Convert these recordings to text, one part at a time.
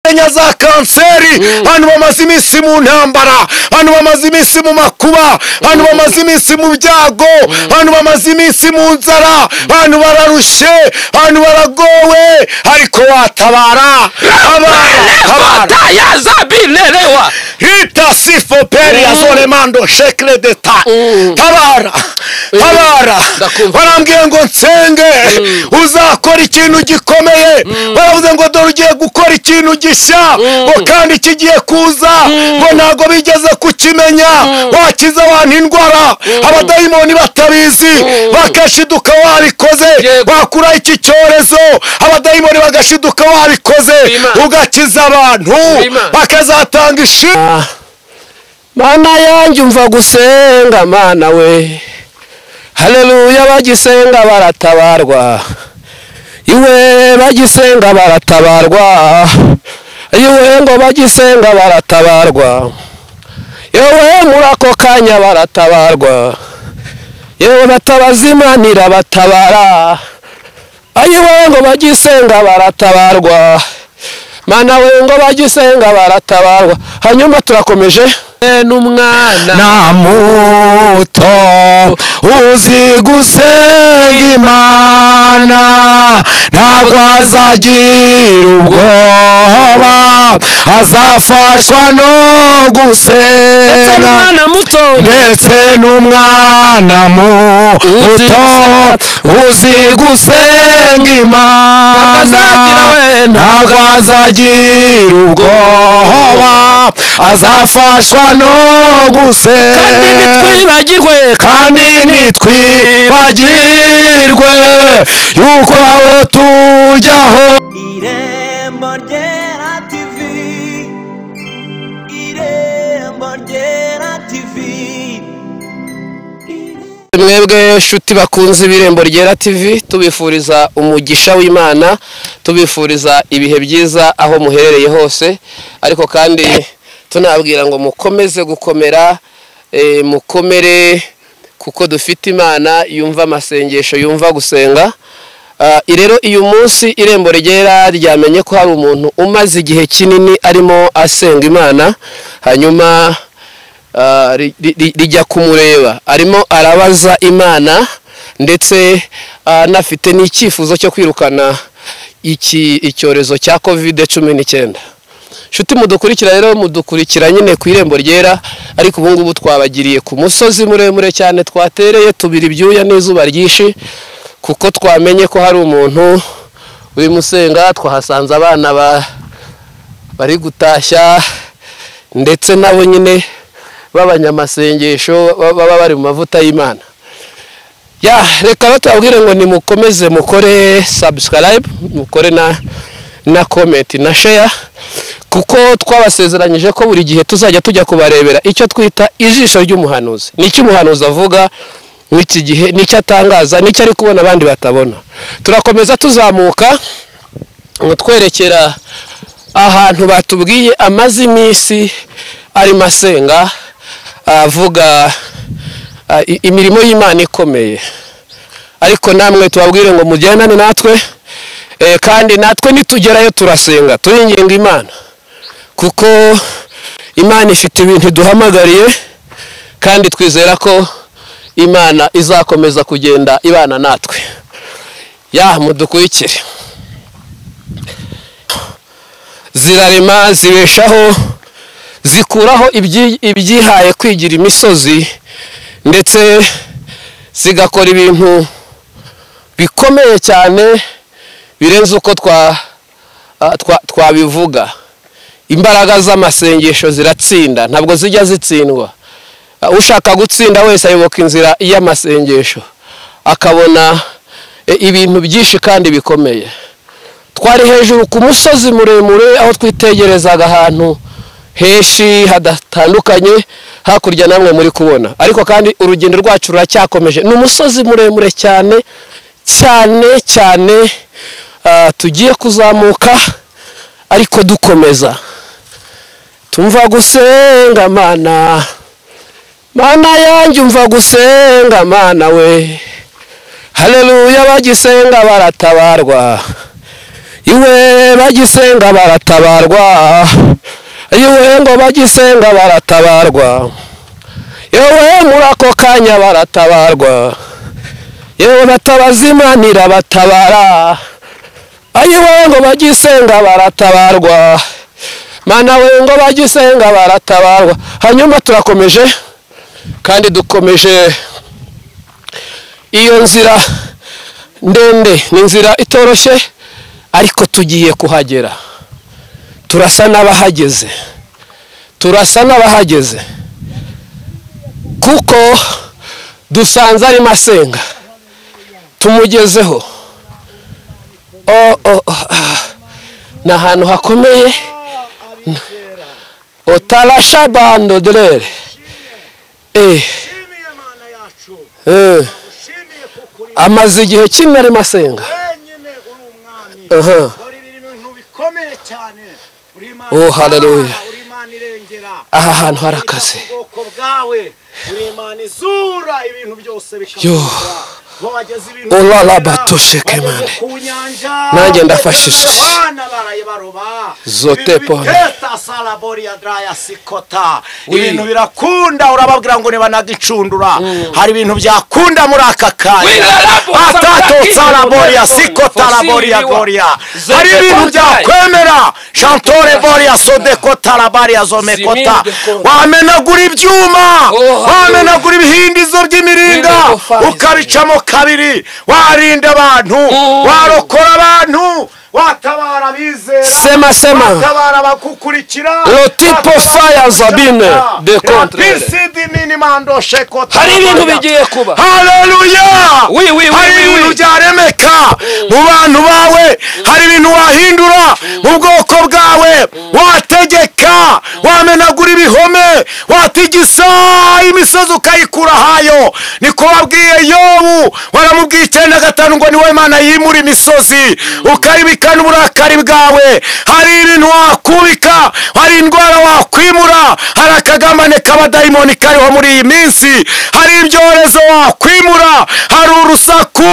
imenya za kanseri abantu bamaze iminsi mu ntambara abantu bamaze iminsi mu makuba abantu bamaze iminsi mu byago abantu bamaze iminsi mu nzara abantu bararushye abantu baragowe ariko watabara abana abana Kata ya zabilelewa hita sifoperi ya zone mando shekire deta tabara tabara ndakumva. barambwiye ngo nsenge uzakora ikintu gikomeye baravuze ngo dore ugiye gukora ikintu gishya ngo kandi kigiye kuza ngo ntabwo bigeze kukimenya wakiza abantu indwara abadayimoni batabizi bagashiduka warikoze Yego. wakura iki cyorezo abadayimoni bagashiduka warikoze Imana. ugakiza abantu Imana. bakazatanga ishimwe mana yanjye umva gusenga mana we hareruya bagisenga baratabarwa iwe bagisenga baratabarwa iwe ngo bagisenga baratabarwa yewe muri ako kanya baratabarwa yewe batabaza imana irabatabara ayiwe ngo bagisenga baratabarwa mana we ngo bagisenga baratabarwa hanyuma turakomeje n'umwana na muto uzi gusenga imana ntabwo azagira ubwoba azafashwa no gusenga umwana muto ndetse n'umwana muto uzi gusenga imana ntabwo azagira ubwoba azafashwa no gusenga ntitwibagirwe kandi ntitwibagirwe yuko aho tujyaho irembo ryera tivi irembo ryera tivi mwebwe shuti bakunze ibirembo ryera tv tubifuriza umugisha w'imana tubifuriza ibihe byiza aho muherereye hose ariko kandi tunababwira ngo mukomeze gukomera eh, mukomere kuko dufite imana yumva amasengesho yumva gusenga Ah, rero uyu munsi irembo ryera ryamenye ko hari umuntu umaze igihe kinini arimo asenga imana hanyuma ah, ri- ri- ri- rijya kumureba arimo arabaza imana ndetse ah, anafite n'icyifuzo cyo kwirukana iki icyorezo cya kovide cumi n'icyenda nshuti mudukurikira rero mudukurikira nyine ku irembo ryera ariko ubu ngubu twabagiriye ku musozi muremure cyane twatereye tubira ibyuya n'izuba ryinshi kuko twamenye ko hari umuntu urimo usenga twahasanze abana ba bari gutashya ndetse nabo nyine b'abanyamasengesho ba- baba bari mu mavuta y'imana ya reka batubwire ngo nimukomeze mukore subscribe mukore na na comment na share kuko twabasezeranyije ko buri gihe tuzajya tujya kubarebera icyo twita ijisho ry'umuhanuzi n'icyo umuhanuzi avuga n'iki gihe n'icyo atangaza n'icyo ari kubona abandi batabona turakomeza tuzamuka ngo twerekera ahantu batubwiye amaze iminsi arimo asenga avuga ah, i- imirimo y'imana ikomeye ariko namwe tubabwire ngo mugendane natwe eh, kandi natwe nitugerayo turasenga turinginga imana kuko imana ifite ibintu iduhamagariye kandi twizera ko imana izakomeza kugenda ibana natwe ya mudukurikire zirarema zibeshaho zikuraho ibyi- ibyihaye kwigira imisozi ndetse zigakora ibintu bikomeye cyane birenze uko twa- ah, twa- twabivuga imbaraga z'amasengesho ziratsinda ntabwo zijya zitsindwa Ah, ushaka gutsinda wese ayoboka inzira y'amasengesho akabona eh, ibintu byinshi kandi bikomeye twari hejuru ku musozi muremure aho twitegerezaga ahantu henshi hadatandukanye hakurya namwe muri kubona ariko kandi urugendo rwacu ruracyakomeje ni umusozi muremure cyane cyane cyane ah, tugiye kuzamuka ariko dukomeza tumva gusenga mana mana yanjye umva gusenga mana we hareruya bagisenga baratabarwa iwe bagisenga baratabarwa iwe ngo bagisenga baratabarwa yewe muri ako kanya baratabarwa yewe batabazimanira batabara ayiwe ngo bagisenga baratabarwa mana we ngo bagisenga baratabarwa hanyuma turakomeje kandi dukomeje iyo nzira ndende ni inzira itoroshye ariko tugiye kuhagera turasa n'abahageze turasa n'abahageze kuko dusanze arimo asenga tumugezeho Oh, oh, oh, ah. ni ahantu hakomeye otarasha bando derere Shimiye Eh, Mana yacu eh. ushimiye kukuri amaze igihe kimwe arimo asenga wenyine uri umwami Aha. uri ibintu bikomeye cyane uri Imana Oh, itabara, hallelujah. uri Imana irengera aha hantu Uri harakaze Imana ubwoko bwawe uri Imana izura ibintu byose Yo. bikakuzura wageze ibintu Ora byera, labato sheke wageze mane. ku nyanja Nanjye wageze ndafashije. Yohana baraye baroba Zote Ibintu pone. biteta salabori ya draya sikota Oui. ibintu birakunda urababwira ngo nibanagicundura hari ibintu byakunda muri aka kanya atato salaboria sikota laboria gloria hari ibintu byakwemera shantore boria sodekota labaria zomekota wamenagura ibyuma wamenagura ibihindizo by'imiringa ukabicamo kabiri warinda abantu warokora abantu watabara abizera sema sema batabara abagukurikira Le type fire Zabine de contraire. hari hari ibintu bigiye kuba haleluya Oui, oui, oui, hari oui, ibintu oui. byaremeka mu bantu bawe hari ibintu wahindura mu bwoko bwawe wategeka wamenagura ibihome watigisa imisozi ukayikura hayo niko wabwiye yobu waramubwiye icyenda gatanu ngo niwe mana yimura imisozi ukayibikana uburakari bwawe hari ibintu wakubika hari indwara wakwimura hari akagambane k'abadayimoni kariho muri iyi minsi hari ibyorezo wakwimura hari urusaku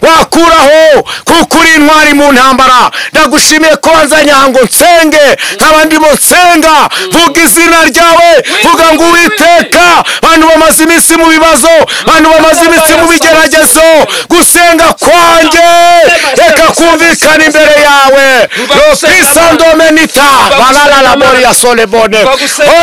wakuraho kuko uri intwari mu ntambara ndagushimiye ko wanzanye aha ngo nsenge nkaba ndimo nsenga vuga izina ryawe vuga ngo uwiteka abantu bamaze iminsi mu bibazo abantu bamaze iminsi mu bigeragezo gusenga kwanjye reka kumvikana imbere yawe ropisandomenita barararamoria solebone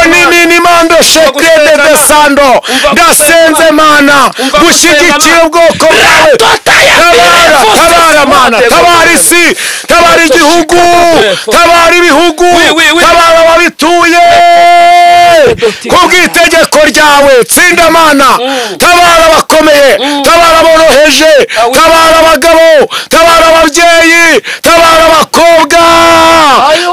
oni minimando shekrede de sando ndasenze mana gushyigikira ubwoko bwawe tabara tabara mana tabara isi tabara igihugu tabara ibihugu tabara ababituye kubw'itegeko ryawe tsinda mana tabara abakomeye tabara aboroheje tabara abagabo tabara ababyeyi tabara abakobwa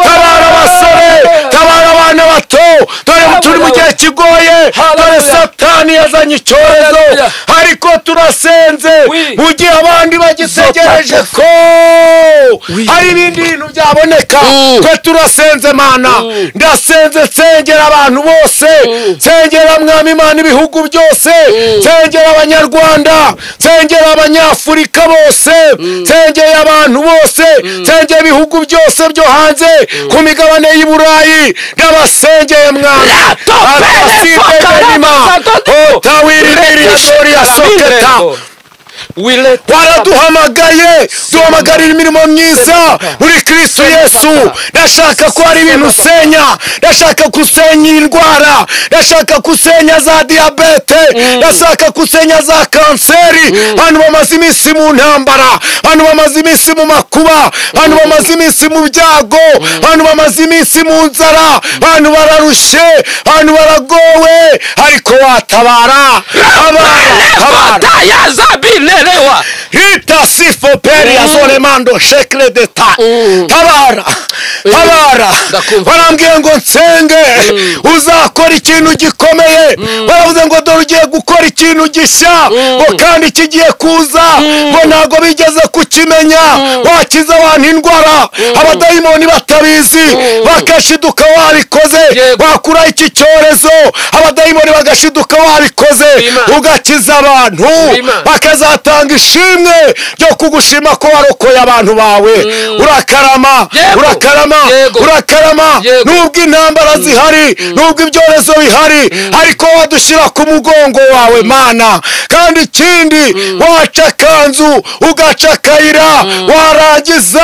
tabara abasore tabara abana bato dore turi mu gihe kigoye dore satani yazanye icyorezo ariko turasenze mu gihe abandi bagitegereje ko hari ibindi bintu byaboneka twe turasenze mana ndasenze nsengera abantu bose nsengera mwami imana ibihugu byose nsengera abanyarwanda nsengera abanyafurika bose nsengera abantu bose nsengera ibihugu byose byo hanze ku migabane y'i burayi ndabasengeye mwami atasibenima otawiriririshoriya soketa waraduhamagaye duhamagarira imirimo myiza muri kristo yesu ndashaka ko hari ibintu usenya ndashaka ko usenya indwara ndashaka ko usenya za diyabete ndashaka ko usenya za kanseri abantu bamaze iminsi mu ntambara abantu bamaze iminsi mu makuba abantu bamaze iminsi mu byago abantu bamaze iminsi mu nzara abantu bararushe abantu baragowe ariko watabara tabara tabara hita sifo peri ya zolemando shekle de ta tabara tabara Ndakumva. barambwiye ngo nsenge uzakora ikintu gikomeye baravuze ngo dore ugiye gukora ikintu gishya ngo kandi kigiye kuza ngo ntabwo bigeze kukimenya wakiza abantu indwara abadayimoni batabizi bagashiduka warikoze Yego. wakura iki cyorezo abadayimoni bagashiduka warikoze Imana. ugakiza abantu Imana. bakazatanga ishimwe ryo kugushima ko warokoye abantu bawe urakarama Yego. urakarama Yego. urakarama Yego. nubwo intambara zihari nubwo ibyorezo bihari ariko wadushyira ku mugongo wawe mana kandi ikindi waca akanzu ugaca akayira warangiza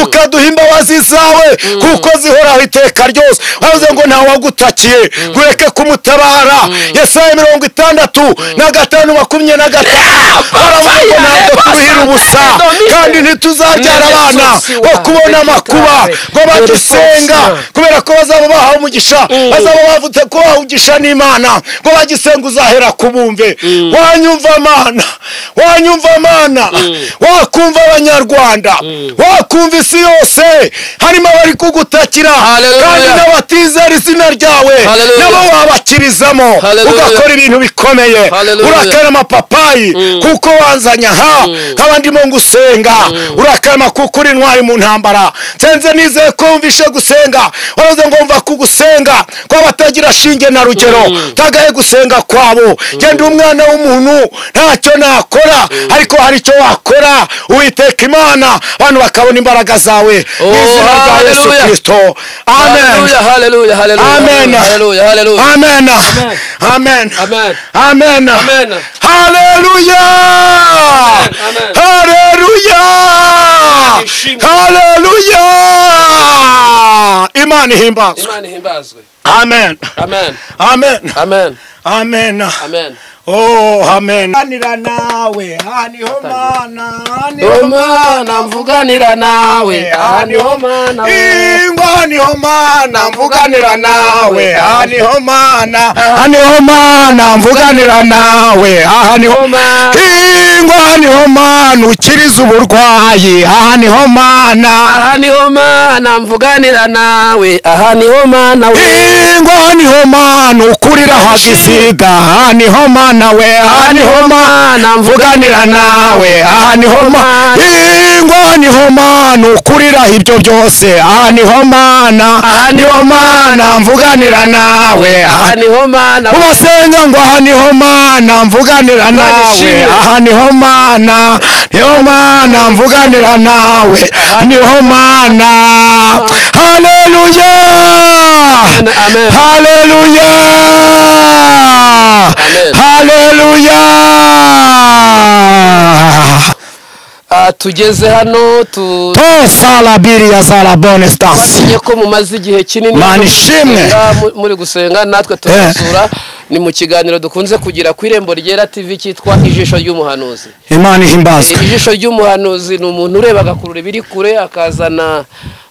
ukaduha imbabazi zawe kuko zihoraho iteka ryose wavuze ngo ntawe wagutakiye ngureke kumutabara yesaya mirongo itandatu na gatanu makumyabiri na gatanu baravuga ngo ntabwo turuhira ubusa kandi ntituzabyara abana bo kubona amakuba ngo bagisenga kubera ko bazaba bahawe umugisha bazaba bavuze ko bahawe umugisha n'imana ngo bagisenga uzahera ku bumve wanyumva mana wanyumva mana wakumva abanyarwanda wakumva isi yose harimo abari kugutakira Hallelujah. kandi n'abatizera izina ryawe Hallelujah. nabo wabakirizamo Hallelujah. ugakora ibintu bikomeye Hallelujah. urakara amapapayi kuko wanzanye aha nkaba ndimo ngusenga urakarama kuko uri intwari mu ntambara nsenze nizeye ko wumvishe gusenga wabuze ngomva kugusenga ko abatagira shinge na rugero tagaye gusenga kwabo genda umwana w'umuntu ntacyo nakora ariko hari icyo wakora uwiteka imana abantu bakabona imbaraga zawe mu Oh, izina rya yesu hallelujah. kirisito amen Hallelujah, hallelujah, hallelujah, Amen. hallelujah, hallelujah. Amen. Amen. Amen. Amen. Amen. Hallelujah. Amen. Hallelujah. Ishimwe. Hallelujah. Imana ihimbazwe. imana ihimbazwe Amen. amen Amen. amen Amen. amen Oh, amen. Hanira nawe, haniho mana, haniho umwana mvuganira nawe aha niho mana we. ingwa haniho mana mvuganira nawe aha niho mana haniho mana mvuganira nawe aha niho Mana. ingwa haniho mana ukiriza uburwayi aha niho mana aha niho mana mvuganira nawe aha niho mana we ingwa haniho mana ukurira hagisida aha niho mana we aha niho mana mvuganira nawe aha niho mana ingwa haniho mana ukurira ibyo byose aha niho mana aha niho mana mvuganira nawe aha aha niho mana we ubasenga ngo aha niho mana mvuganira nawe aha niho mana niho mana mvuganira nawe aha niho mana haleluya Amen, amen. haleluya Amen. haleluya Ah, tugeze hano tu to salabiriya salabone stasi twamenye ko mumaze igihe kinini Mana muri ishimwe. gusenga, mu- muri gusenga natwe turasura ni mu kiganiro dukunze kugira ku irembo ryera tv cyitwa ijisho ry'umuhanuzi imana ihimbazwe Eh, ijisho ry'umuhanuzi ni umuntu ureba agakurura ibiri kure akazana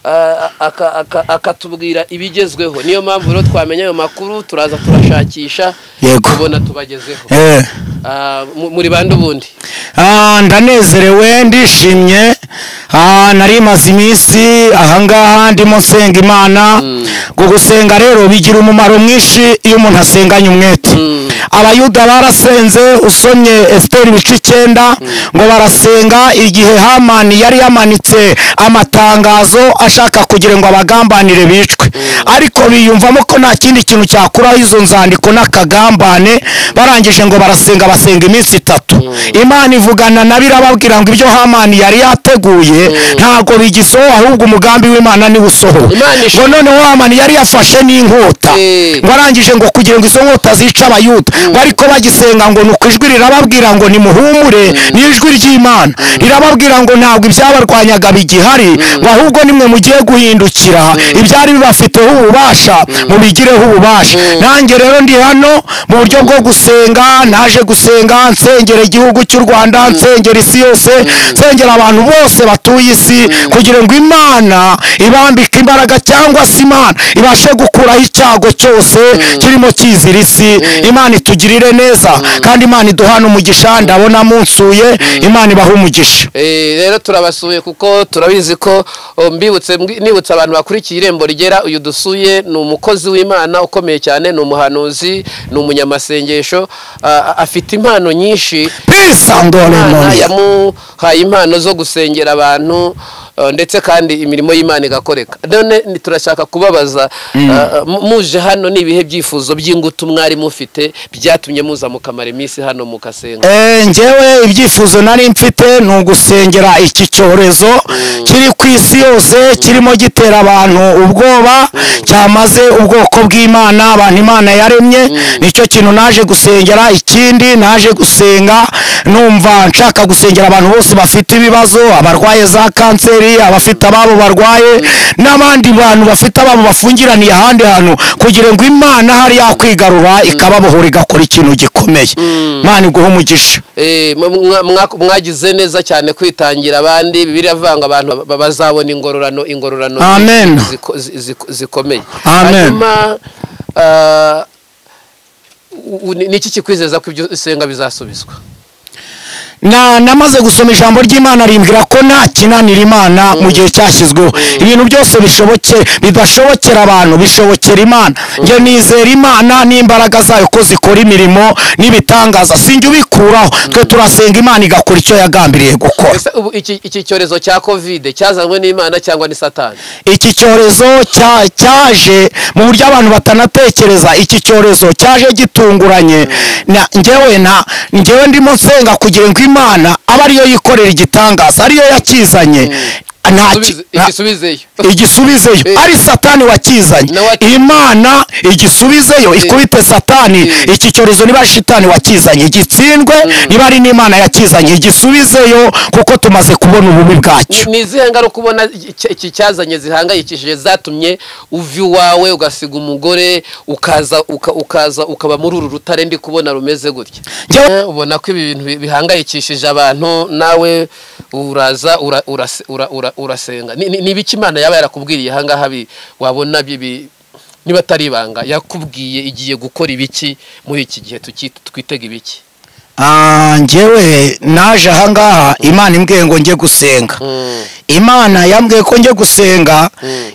ah, aka- aka- akatubwira ibigezweho niyo mpamvu rero twamenya ayo makuru turaza turashakisha Yego. tubona tubagezeho Eh. Ah, mu- muri bande ubundi Ah, ndanezerewe ndishimye Ah, nari maze iminsi ahangaha ndimo nsenga imana ngo gusenga rero bigira umumaro mwinshi iyo umuntu asenganye umwete abayuda barasenze usomye esiteri ibice icyenda ngo barasenga igihe hamani yari yamanitse amatangazo ashaka kugira ngo abagambanire bicwe ariko biyumvamo ko nta kindi kintu cyakuraho izo nzandiko n'akagambane barangije ngo barasenga basenga iminsi itatu imana ivugana nabo irababwira ngo ibyo hamani yari yateguye ntabwo bigisohoye ahubwo umugambi w'imana niwo usohoye Imana ngo ishimwe. noneho hamani yari yafashe n'inkota Eh. ngo arangije ngo kugira ngo izo nkota zice abayuda ngo ariko bagisenga ngo ni uko ijwi rirababwira ngo nimuhumure ni ijwi ry'imana rirababwira ngo ntabwo ibyabarwanyaga bigihari ngo ahubwo nimwe mugiye guhindukira ibyari bibafiteho ububasha mubigireho ububasha nanjye rero ndi hano mu buryo bwo gusenga naje gusenga nsengera igihugu cy'u rwanda nsengera isi yose nsengera abantu bose batuye isi kugira ngo imana ibambike imbaraga cyangwa se imana ibashe gukuraho icyago cyose kirimo kizira isi imana itugirire neza kandi imana iduhana umugisha ndabona munsuye imana ibaha umugisha Eh, rero turabasuye kuko turabizi ko oh, mbibutse mbwi- nibutse abantu bakurikiye irembo rigera uyu dusuye ni umukozi w'imana ukomeye cyane ni umuhanuzi ni umunyamasengesho ah, afite impano nyinshi peace and all in Imana all. yamuhaye impano zo gusengera abantu eh, ndetse kandi imirimo y'imana igakoreka none ni- turashaka kubabaza eh, mu- muje hano ni ibihe byifuzo by'ingutu mwari mufite byatumye muza mukamara iminsi hano mukasenga Eh, njyewe ibyifuzo nari mfite ni ugusengera iki cyorezo kiri ku isi yose kirimo gitera abantu ubwoba cyamaze ubwoko bw'imana abantu imana yaremye nicyo kintu naje gusengera ikindi naje gusenga numva nshaka gusengera abantu bose bafite ibibazo abarwaye za kanseri abafite ababo barwaye n'abandi bantu bafite ababo bafungiraniye ahandi hantu kugira ngo imana hari yakwigarura ikababohora igakora ikintu gikomeye imana iguhe umugisha Eh, mwa- mwa- mwa- mwagize neza cyane kwitangira abandi bibiliya ivuga ngo abantu ba- bazabona ingororano ingororano zi- Amen. ziko- zi- ziko- zikomeye Amen. hanyuma ah, u- u- ni iki kikwizeza ko ibyo usenga bizasubizwa na namaze gusoma ijambo ry'imana rimbwira ko nta kinanira imana mu gihe cyashyizweho ibintu byose bishoboke bidashobokera abantu bishobokera imana njye nizera imana n'imbaraga zayo ko zikora imirimo n'ibitangaza sinjye ubikuraho twe turasenga imana igakora icyo yagambiriye gukora ese ubu iki iki cyorezo cya kovide cyazanywe n'imana cyangwa ni satani iki cyorezo cya- cyaje mu buryo abantu batanatekereza iki cyorezo cyaje gitunguranye na njyewe nta njyewe ndimo nsenga kugira ngo imana abe ariyo yikorera igitangaza ariyo yakizanye nta ki- Subize- nta- igisubizeyo igisubizeyo Eh. ari satani wakizanye Na wa- imana igisubizeyo ikubite satani Eh. iki cyorezo niba ari shitani wakizanye gitsindwe niba ari n'imana yakizanye igisubizeyo kuko tumaze kubona ububi bwacyo Ni- ni izihe ngaruka ubona iki- iki cyazanye zihangayikishije zatumye uva iwawe ugasiga umugore ukaza uka- ukaza ukaba muri uru rutare ndi kubona rumeze gutya Njyewe- Eh, ubona ko ibi bintu bi- bihangayikishije abantu nawe uraza ura- urase- ura- ura- urasenga Ni- ni ni ibiki imana yaba yarakubwiriye ahangaha bi- wabona bibi niba atari ibanga yakubwiye igiye gukora ibiki muri iki gihe tuki- twitega ibiki Ah, njyewe naje ahangaha imana imbwiye ngo njye gusenga imana yambwiye ko njye gusenga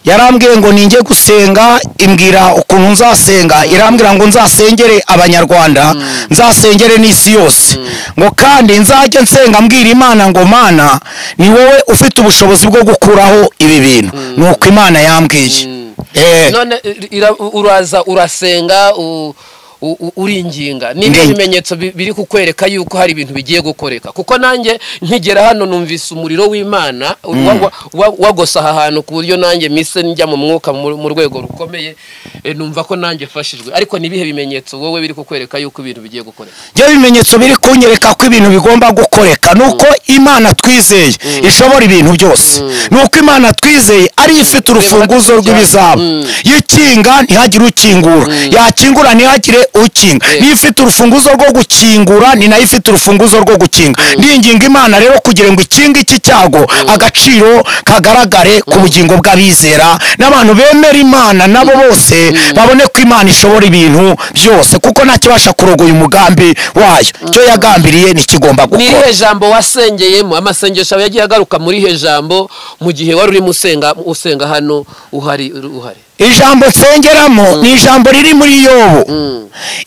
yarambwiye ngo ninjye gusenga imbwira ukuntu nzasenga irambwira ngo nzasengere abanyarwanda nzasengere n'isi yose ngo kandi nzajye nsenga mbwira imana ngo mana ni wowe ufite ubushobozi bwo gukuraho ibi bintu ni uko imana yambwiye Eh. none ira- uraza urasenga u- u- u- uringinga ni ibyo Ndenge. bimenyetso bi- biri kukwereka yuko hari ibintu bigiye gukoreka kuko nanjye nkigera hano numvise umuriro w'imana wa- wa- wa- wagosa aha hantu ku buryo nanjye mise njya mu mwuka mu mu rwego rukomeye eh, numva ko nanjye mfashijwe ariko ni ibihe bimenyetso wowe biri kukwereka yuko ibintu bigiye gukoreka byo bimenyetso biri kunyereka ko ibintu bigomba gukoreka ni uko imana twizeye ishobora ibintu byose ni uko imana twizeye ariyo ifite urufunguzo rw'ibizaba yikinga ntihagire ukingura yakingura ntihagire ukinga niyo ifite urufunguzo rwo gukingura ni nayo ifite urufunguzo rwo gukinga ndinginga imana rero kugira ngo ikinge iki cyago agaciro kagaragare ku bugingo bw'abizera n'abantu bemera imana nabo bose babone ko imana ishobora ibintu byose kuko ntakibasha kurogoya umugambi wayo icyo yagambiriye ntikigomba ni gukora irihe jambo wasengeyemo amasengesho yagiye agaruka muri irihe jambo mu gihe wari urimo usenga usenga hano uhari uhari ijambo nsengeramo ni ijambo riri muri yobu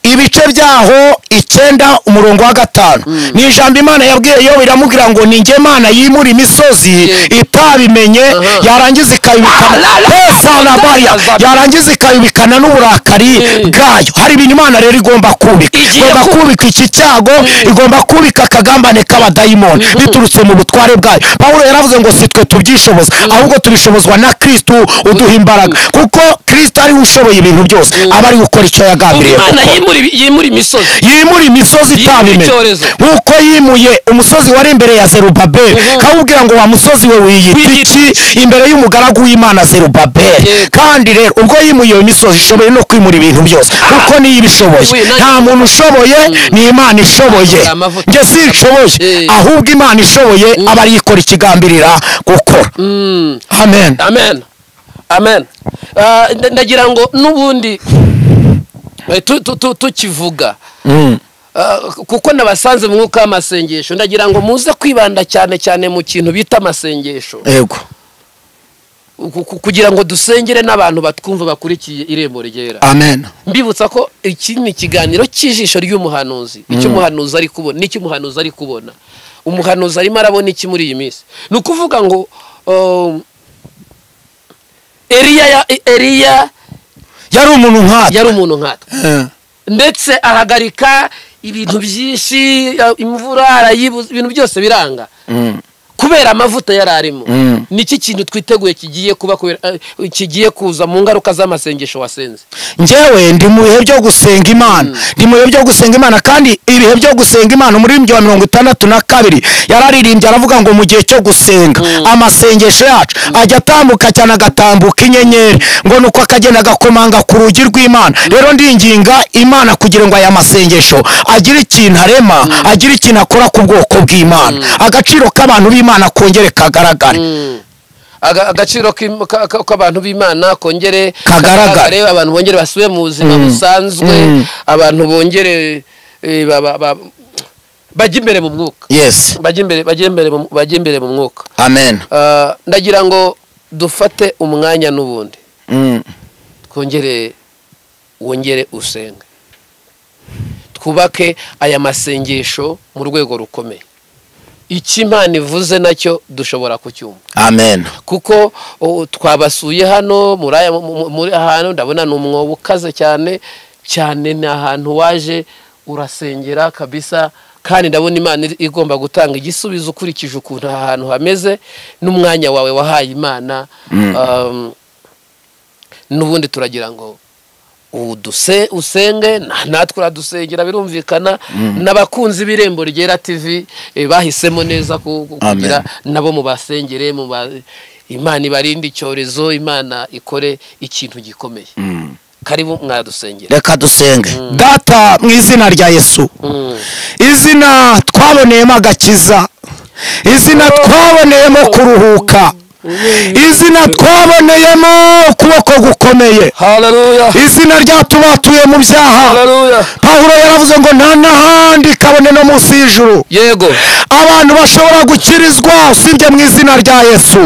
ibice byaho icyenda umurongo wa gatanu ni ijambo imana yabwiye yobu iramubwira ngo ni njye mana yimura imisozi Yeah. itabimenye Aha. yarangiza ikayubikana Esalabaya. yarangiza ikayubikana n'uburakari bwayo hari ibintu imana rero igomba kubika Igiye igomba kubika iki cyago igomba kubika akagambane k'abadayimoni biturutse mu butware bwayo pawulo yaravuze ngo si twe tubyishoboza ahubwo tubishobozwa na kristu uduha imbaraga kuko kristu ariwe ushoboye ibintu byose aba ari gukora icyo yagambiriye imana gukora yimura ibi- yimura imisozi yimura imisozi Yimura itabimenye icyorezo. nk'uko yimuye umusozi wari imbere ya zerubabeli Mhm. kawubwira ngo wa musozi we wiyita iki imbere y'umugaragu w'imana zerubabeli Yego. kandi rero ubwo yimuye iyo misozi ishoboye no kwimura ibintu byose kuko niyo ibishoboye Iwe, nayo- nta muntu ushoboye ni imana ishoboye Amavuta, amavuta. njye sinshoboye Eh. ahubwo imana ishoboye aba ariyo ikora ikigambirira gukora amen amen amen Ah, nda- ndagira ngo n'ubundi eh, tu- tu- tu- tukivuga Ah, kuko nabasanze mu mwuka w'amasengesho ndagira ngo muze kwibanda cyane cyane mu kintu bita amasengesho yego ku- ku- kugira ngo dusengere n'abantu batwumva bakurikiye irembo ryera amen mbibutsa ko iki ni ikiganiro cy'ijisho ry'umuhanuzi icy'umuhanuzi ari kubona n'icy'umuhanuzi ari kubona umuhanuzi arimo arabona iki muri iyi minsi ni ukuvuga ngo um, eliya ya- eliya yari umuntu nkatwe yari umuntu nkatwe Eh. ndetse ahagarika ibintu byinshi ya- imvura arayibuza ibintu byose biranga Mm. kubera amavuta yari arimo Mm. niki kintu twiteguye kigiye kuba kubera- eh, kigiye kuza mu ngaruka z'amasengesho wasenze njyewe ndi mu bihe byo gusenga imana ndi mu bihe byo gusenga imana kandi ibihe byo gusenga imana umuririmbyi wa mirongo itandatu na kabiri yararirimbye aravuga ngo mu gihe cyo gusenga amasengesho yacu ajya atambuka cyane agatambuka inyenyeri ngo nuko akagenda agakomanga ku rugi rw'imana rero ndinginga imana kugira ngo aya masengesho agire ikintu arema agire ikintu akora ku bwoko bw'imana agaciro k'abantu b'imana kongere kagaragare Aga- agaciro k'im- ka- ka- k'abantu b'imana kongere Kagaragare. abantu bongere basubire mu buzima busanzwe Mm. abantu bongere eh, ba- ba- ba- bajye imbere mu mwuka yesi bajye imbere bajye imbere mu- bajye imbere mu mwuka amen Ah, ndagira ngo dufate umwanya n'ubundi Mm. twongere wongere usenge twubake aya masengesho mu rwego rukomeye icyo imana ivuze nacyo dushobora kucyumva amen kuko uh, twabasuye hano muri aya mu- mu- muri ahantu ndabona ni umwobo ukaze cyane cyane ni ahantu waje urasengera kabisa kandi ndabona imana iri- igomba gutanga igisubizo ukurikije ukuntu aha hantu hameze n'umwanya wawe wahaye imana um, n'ubundi turagira ngo uduse usenge na- natwe uradusengera birumvikana n'abakunzi b'irembo ryera tv eh, bahisemo neza ku- ku- Amen. kugira nabo mubasengere muba imana ibarinde icyorezo imana ikore ikintu gikomeye karibu mwadusengera reka dusenge data mu izina rya yesu izina twaboneyemo agakiza izina twaboneyemo kuruhuka izina twaboneyemo ukuboko gukomeye haleluya izina ryatubatuye mu byaha haleluya pawulo yaravuze ngo nta n'ahandi kabone no munsi y'ijuru yego abantu bashobora gukirizwa usibye mu izina rya yesu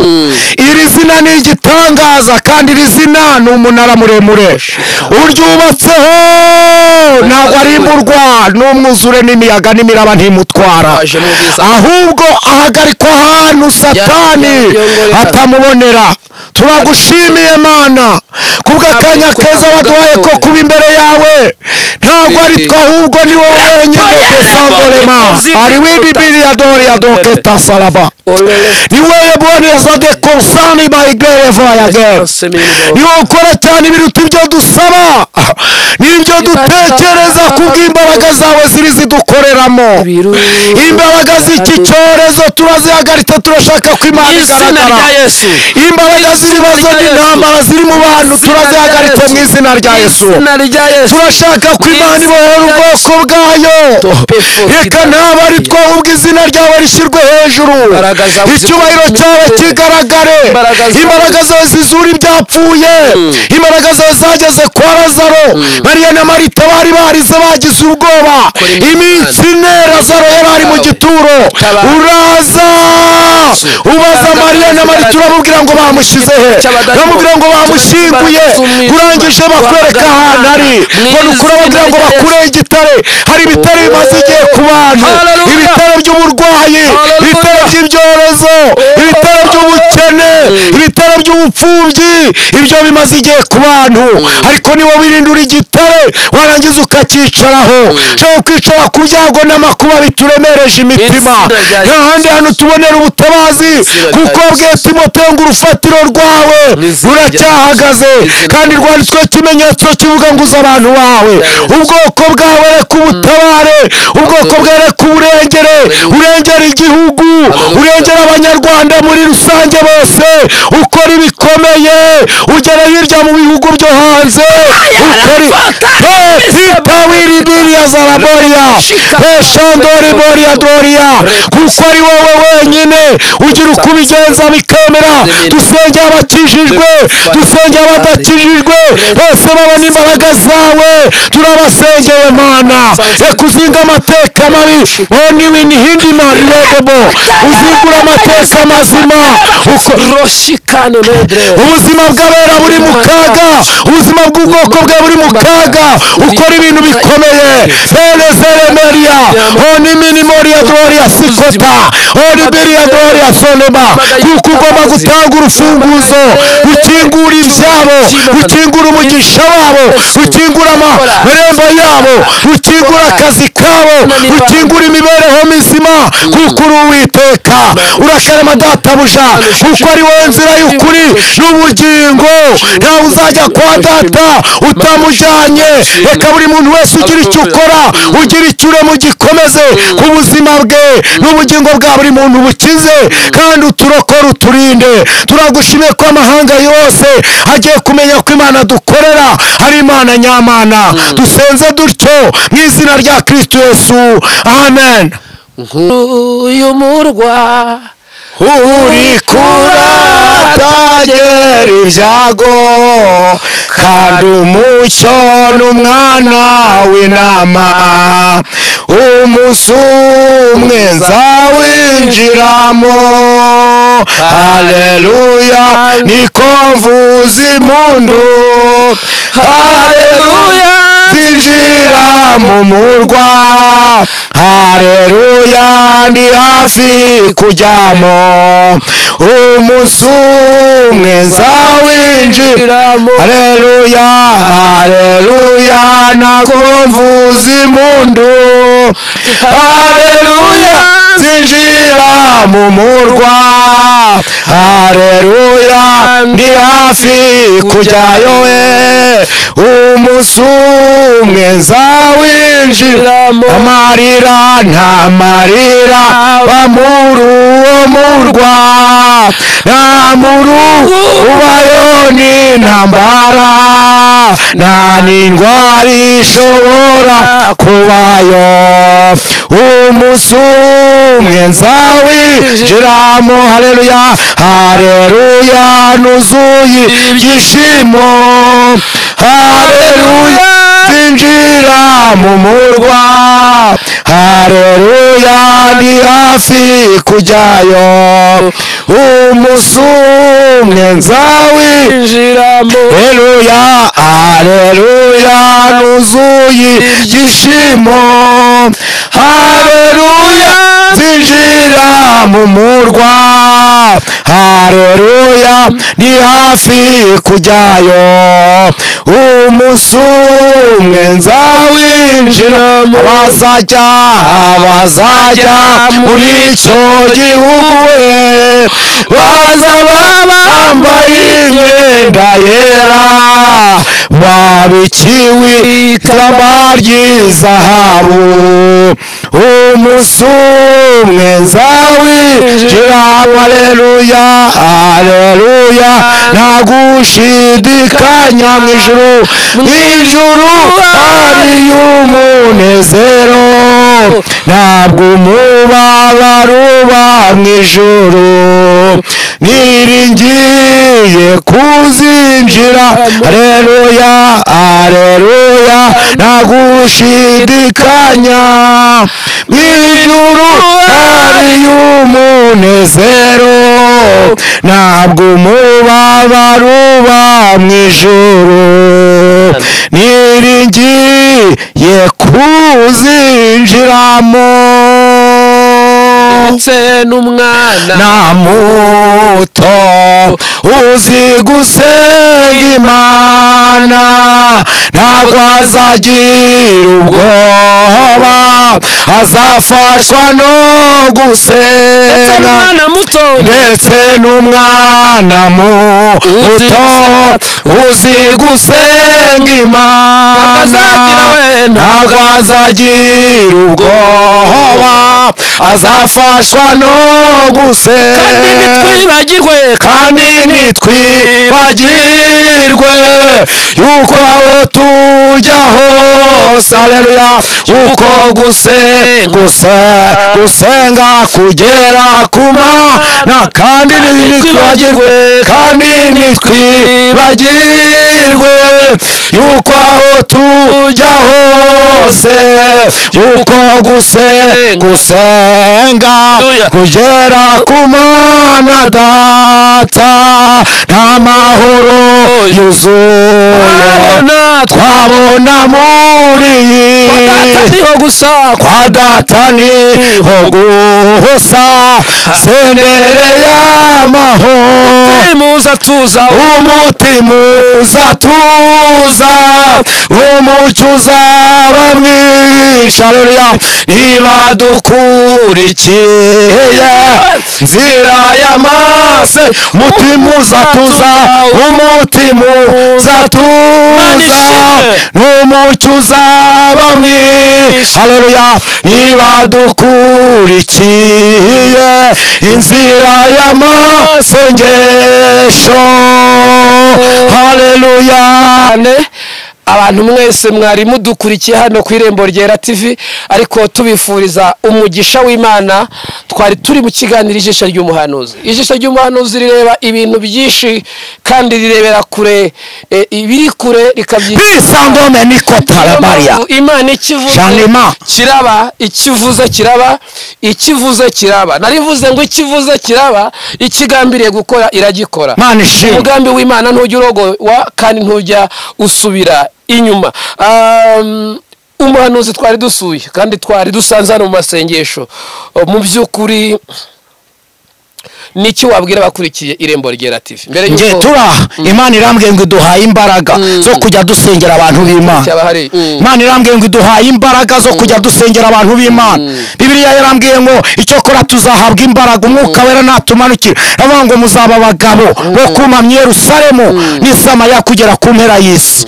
iri zina ni igitangaza kandi iri zina ni umunara muremure uryubatseho ntabwo arimburwa n'umwuzure n'imiyaga n'imiraba ntimutwara Aje mu bwiza. ahubwo ahagarikwa ahantu satani yongorera. atamubonera turagushimiye mana kubw'akanya Natwe keza twavuga waduhaye ko ko- kuba imbere yawe ntabwo ari Bibi. twe ahubwo ni wowe wenyine dusangorema hari wibibiri ya dori ya doketa salaba niwe boneza de konsani bayigere vayagere niwe ukora cyane ibiruta ibyo dusaba n'ibyo dutekereza kubw'imbaraga zawe ziri zidukoreramo imbaraga z'iki cyorezo turazihagaritse turashaka ko imana izina rya igaragara yesu imbaraga z'ibibazo n'intambara ziri mu bantu turazihagaritse mu izina rya yesu izina rya yesu turashaka ko imana ibohora ubwoko bwayo reka ntabwo ari twe ahubwo izina ryawe rishyirwe hejuru Imbaraga zawe icyubahiro zikubitire. cyawe kigaragare Imbaraga zawe- imbaraga zawe zizura ibyapfuye imbaraga zawe zageze kwa lazaro mariya na marita bari barize bagize ubwoba Kora imirimo iminsi ine lazaro yari ari mu Tabarwe. gituro Tabarwe. uraza ubaza Tabarwe. mariya na marita uramubwira ngo bamushyize he Cy'abadayimoni. uramubwira ngo bamushyinguye Cy'umwijima. urangije bakwereka ahantu ari Mu ngo ni ukuri izina ababwira ngo rya Yesu. bakureho igitare hari ibitare bimaze igihe ku bantu Hallelujah. ibitare by'uburwayi Hallelujah. ibitare by'ibyorezo ibitare by'ubukene ibitare by'ubupfubyi ibyo bimaze igihe ku bantu ariko niba wirindura igitare warangiza ukacyicaraho ushobora kwicara ku byago n'amakuba bituremereje imitima Izina rya nta handi hantu tubonera ubutabazi Izina rya kuko Yesu. bwe timoteyo ngo urufatiro rwawe Izina rya Yesu. ruracyahagaze Izina kandi rwanditswe ikimenyetso kivuga ngo uze abantu bawe ubwoko bwawe reka ubutabare ubwoko bwawe reka uburengere urengera igihugu urengera abanyarwanda muri rusange bose ukora ibikomeye ugera hirya mu bihugu byo hanze hita wiribiriya zaraboriya eshandori boriya doriya kuko ari wowe wenyine ugira uko ubigenza bikemera dusengera abakijijwe dusengera abadakijijwe bose babona imbaraga zawe turabasengeye mana reka uzinga amateka mabi oni wini hindi mani redebo uzingura amateka mazima uko roshikano nedre ubuzima bw'abera buri mu kaga uzi ubuzima bw'ubwoko bwe buri mu kaga ukora ibintu bikomeye perezeremeriya oni minimoriya doriya sikota oni biriya doriya sonoma kuko ugomba gutanga urufunguzo rukingura ibyabo rukingura umugisha wabo rukingura amarembo yabo rukingura akazi kabo rukingura imibereho mizima kuko uri uwiteka urakarama databuja kuko ari wowe nzira y'ukuri n'ubugingo ntawe uzajya kwa data utamujyanye reka buri muntu wese ugira icyo ukora ugira icyo urema ugikomeze ku buzima bwe n'ubugingo bwa buri muntu bukize kandi uturokore uturinde turagushimiye ko amahanga yose agiye kumenya ko imana dukorera ari imana nyamana dusenze dutyo mu izina rya kirisito yesu amen nk'uyu murwa uri kuratagera ibyago kandi umucyo n'umwana w'inama umunsi umwe nzawinjiramo haleluya niko mvuza impundu haleluya zinjira mu murwa haleluya ndi hafi kujyamo umunsi umwe nzawinjiramo haleluya haleluya nako mvuza impundu haleluya zinjira mu murwa haleluya ndi hafi kujyayo we umunsi umwe nzawinjiramo amarira nta marira bamuri uwo murwa nta muru ubayo ni intambara nta n'indwara ishobora kubayo umunsi umwe nzawinjiramo haleluya haleluya nuzuye ibyishimo haleluya zinjira mu murwa haleluya ni hafi kujyayo umunsi umwe nzawinjiramo haleluya haleluya nuzuye ibyishimo haleluya zinjira mu murwa haleluya ni hafi kujyayo umunsi umwe nzawinjiramo bazajya bazajya muri icyo gihugu we bazaba bambaye imyenda yera babikiwe ikamba ry'izahabu umunsi umwe nzawinjiramo aleluya aleluya ntagushidikanya mu ijuru mu ijuru hari umunezero ntabwo umubabaro uba mu ijuru niringiye kuzinjira aleluya aleluya ntagushidikanya mu ijuru hari umunezero ntabwo umubabaro uba mu ijuru niringiye kuzinjiramo ndetse n'umwana na muto uzi gusenga imana ntabwo azagira ubwoba azafashwa no ndetse gusenga n'umwana muto ndetse n'umwana muto uzi gusenga imana Ntazagira we- ntabwo azagira ubwoba azafashwa no kandi gusenga ntitwibagirwe kandi ntitwibagirwe yuko aho tujya hose aleluya uko gusenga gusenga, gusenga kugera ku mana kandi ntitwibagirwe kandi ntitwibagirwe yuko aho tujya hose yuko guse gusenga kugera ku mana data nta mahoro yuzuye twabona muri iyi niho gusa kwa data niho gusa sendere y'amahoro muza tuza umutima uzatuza umucyo uzaba mwinshi areruya niba dukurikiye nzira y'amase umutima uzatuza umutima uzatuza n'umucyo uzaba mwinshi areruya niba dukurikiye inzira y'amasengesho haleluya cyane abantu mwese mwari mudukurikiye hano ku irembo ryera tv ariko tubifuriza umugisha w'imana twari turi mu kiganiro ijisho ry'umuhanuzi ijisho ry'umuhanuzi rireba ibintu byinshi kandi rirebera kure eh, ibiri kure rikabyisanga bisangome nikotaramaria imana ikivuze Shalima. kiraba ikivuze kiraba ikivuze kiraba narivuze ngo ikivuze kiraba ikigambiriye gukora iragikora mana ishimwe umugambi w'imana ntujya urogowa kandi ntujya usubira inyuma Um, umuhanuzi twari dusuye kandi twari dusanze hano mu masengesho Uh, mu by'ukuri niki wabwira abakurikiye irembo ryera tv mbere nge y'uko turaha imana irambwiye ngo iduhaye imbaraga zo kujya dusengera abantu b'imana cyaba hari Mm. imana irambwiye ngo iduhaye imbaraga zo kujya dusengera abantu b'imana bibiliya yarambwiye ngo icyokora tuzahabwa imbaraga umwuka wera natumanukira aravuga ngo muzaba abagabo bo kumamya yerusalemu n'isamariya kugera ku mpera y'isi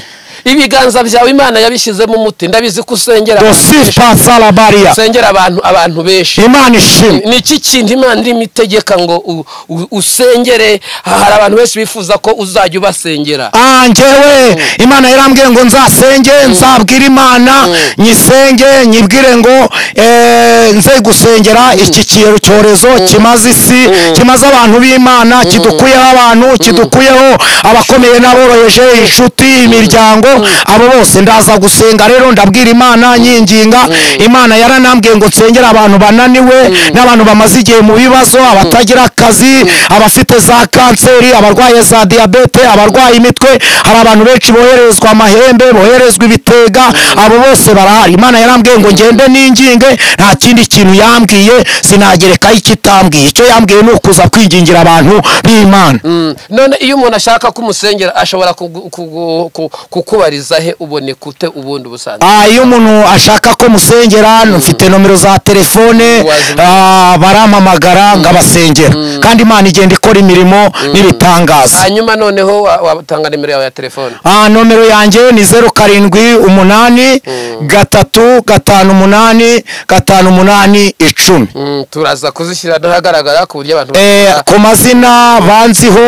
ibiganza byawe imana yabishyizemo umuti ndabizi ko usengera abantu benshi. dosifa salabariya usengera abantu abantu benshi imana ishimwe ni iki kintu imana irimo itegeka ngo u- u- usengere hari abantu benshi bifuza ko uzajya ubasengera angewe imana yarambwiye ngo nzasenge nzabwire imana nyisenge nyibwire ngo eh, nze gusengera iki kiyero cyorezo kimaze isi kimaze abantu b'imana kidukuyeho abantu kidukuyeho abakomeye n'aboroheje inshuti imiryango abo bose ndaza gusenga rero ndabwira imana nyinginga imana yaranambwiye ngo nsengere abantu bananiwe n'abantu bamaze igihe mu bibazo abatagira akazi abafite za kanseri abarwaye za diyabete abarwaye imitwe hari abantu benshi boherezwa amahembe boherezwa ibitega abo bose barahari imana yarambwiye ngo ngende n'inginge nta kindi kintu yambwiye sinagerekaho ikitambwiye icyo yambwiye ni ukuza kwingingira abantu b'imana Mm. none iyo umuntu ashaka ko umusengera ashobora kugu- kugu- ku- kukubariza he ubone kute ubundi ubusanzwe Ah, iyo umuntu ashaka ko musengera mfite nomero za telefone Wazi- ah, barampamagara nkabasengera kandi imana igenda ikora imirimo n'ibitangaza hanyuma noneho wa- watanga nimero yawe ya telefone Ah, nomero yanjye ni zeru karindwi umunani gatatu gatanu umunani gatanu umunani icumi Mm, turaza kuzishyira ahagaragara ku buryo abantu Eh, bashobora- ku mazina banziho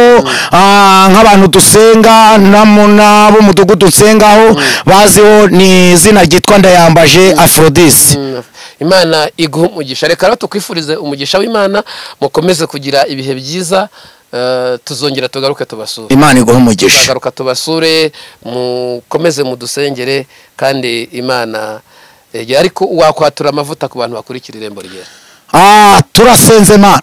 ah, nk'abantu dusenga namo n'ab'umudugudu nsengaho baziho ni izina ryitwa ndayambaje afrodisi Mm. imana iguha umugisha reka rero tukwifurize umugisha w'imana mukomeze kugira ibihe byiza Eh, tuzongera tugaruke tubasure imana iguha umugisha tuzagaruka tubasure mukomeze mudusengere kandi imana eh, ariko wakwatura amavuta ku bantu bakurikira irembo ryera Ah, turasenze mana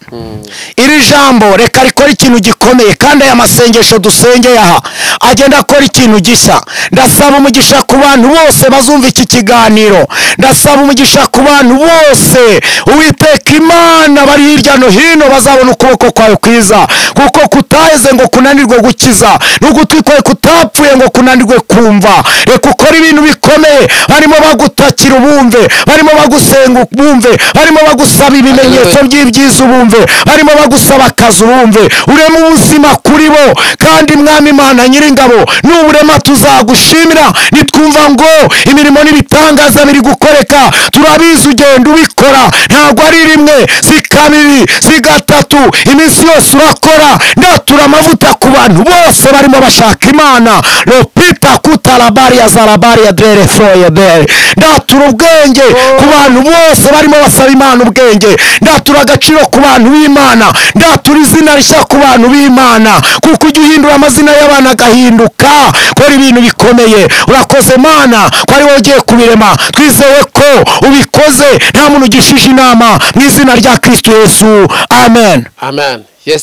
iri jambo reka rikora ikintu gikomeye kandi aya masengesho dusengeye aha agenda akora ikintu gishya ndasaba umugisha ku bantu bose bazumva iki kiganiro ndasaba umugisha ku bantu bose uwiteka imana bari hirya no hino bazabona ukuboko kwawe kwiza kuko kutaheze ngo kunanirwe gukiza n'ugutwi kwawe kutapfuye ngo kunanirwe kumva reka ukore ibintu bikomeye barimo bagutakira ubumve barimo bagusenga ubumve barimo bagusaba ibimenyetso Hallelujah. by'ibyiza ubumve barimo bagusaba akazi ubumve urema ubuzima kuri bo kandi mwami imana nyiringabo nuburema tuzagushimira nitwumva ngo imirimo n'ibitangaza biri gukoreka turabizi ugenda ubikora ntabwo ari rimwe si kabiri si gatatu iminsi yose urakora ndatura amavuta ku bantu bose barimo bashaka imana lopita kutarabariya zarabariya derefroyedere ndatura ubwenge ku bantu bose barimo basaba imana ubwenge ndatura agaciro ku bantu b'imana ndatura izina rishya ku bantu b'imana kuko ujya uhindura amazina y'abana agahinduka kora ibintu bikomeye urakoze mana ko ari wowe ugiye kubirema twizeye ko ubikoze nta muntu ugishije inama mu izina rya kirisitu yesu amen amen yes